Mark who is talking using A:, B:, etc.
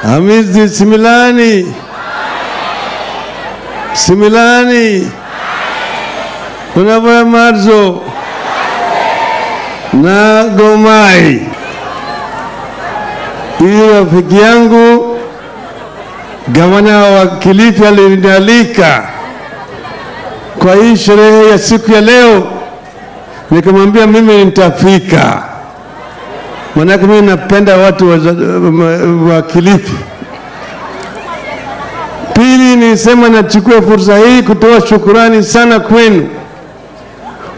A: Hamisi Similani, Similani, Honorable Marzo na Gomai. Huyu rafiki yangu gavana wa Kilifi alinialika kwa hii sherehe ya siku ya leo, nikamwambia mimi nitafika, maanake mimi napenda watu wa, wa Kilifi. Pili, nisema nachukua fursa hii kutoa shukurani sana kwenu